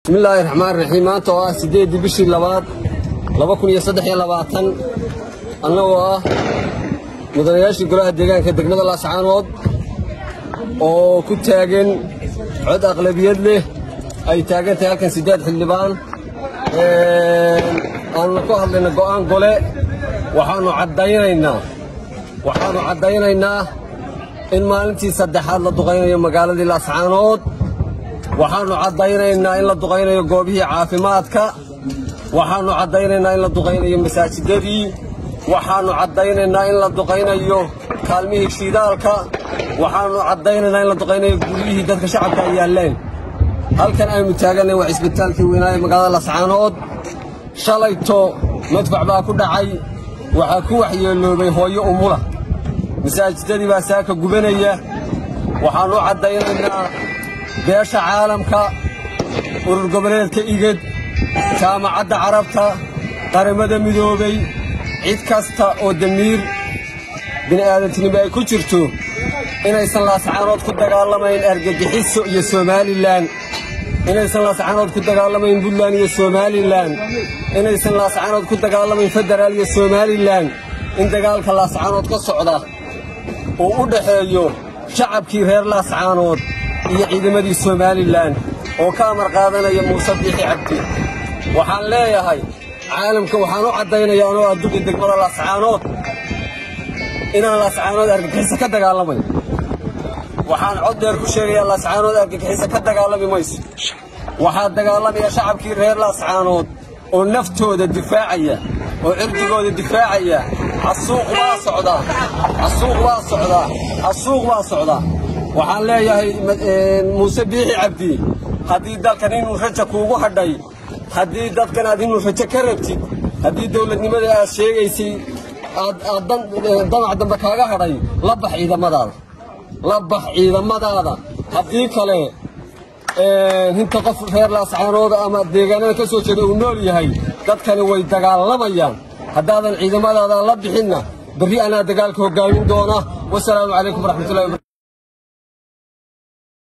bismillaahi raxmaan raxiim maanta oo ah siddeeddii bishii labaad laba kun iyo saddex iyo labaatan annagoo ah mudanayaashii golaha deegaanka degmada laascaanood oo ku taagan cod aqlabiyad leh ay taagan tahay halkan siddeed xildhibaan aannu ku hadlayna go'aan gole waxaannu caddaynaynaa waxaannu caddaynaynaa in maalintii saddexaad la duqaynayo magaaladii laascaanood waxaannu caddaynaynaa in la duqaynayo goobihii caafimaadka waxaannu caddaynaynaa in la duqaynayo masaajidadii waxaannu caddaynaynaa in la duqaynayo kaalmihii shiidaalka waxaannu caddaynaynaa in la duqaynayo guryihii dadka shacabka ay yaalleen halkan aynu taaganay waa cisbitaalkii weynaaye magaalada lascaanood shalayto madfac baa ku dhacay waxaa ku waxyeeloobay hooyo umula masaajidadii baa saaka gubanaya waxaannu caddaynaynaa beesha caalamka urur goboleedka igad jaamacadda carabta qaramada midoobay cid kasta oo damiir bini'aadantinimo ay ku jirto inaysan laascaanood ku dagaalamayn argagixiso iyo somalilan inaysan laascaanood ku dagaalamayn buntland iyo somalilan inaysan laascaanood ku dagaalamayn federaal iyo somalilan in dagaalka laascaanood ka socda uu u dhaxeeyo shacabkii reer laascaanood iyo ciidamadii somalilan oo ka amar qaadanaya muuse biixi cabdi waxaan leeyahay caalamka waxaan u caddaynayaa anoo adduqi degmada laascaanood inaan laascaanood argagixiso ka dagaalamayn waxaan cod dheer ku sheegayaa laascaanood argagixiso ka dagaalami mayso waxaa dagaalamaya shacabkii reer laascaanood oo naftooda difaacaya oo cirdigooda difaacaya xasuuq baa socdaa xasuuq baa socdaa xasuuq baa socdaa waxaan leeyahay muuse biixi cabdi haddii dalkan inuu raja kuugu hadhay haddii dadkan aad inuu rajo ka rabtid haddii dawladnimada aad sheegaysay aad damac dambe kaaga hadhay la bax ciidamadaada la bax ciidamadaada haddii kale hinta qof reer laascaanooda ama deegaanada ka soo jeeda uu nool yahay dadkani way dagaalamayaan haddaadan ciidamadaada la bixinna berri anaa dagaalka hoggaamin doona wasalaamu calaykum waraxmatullahi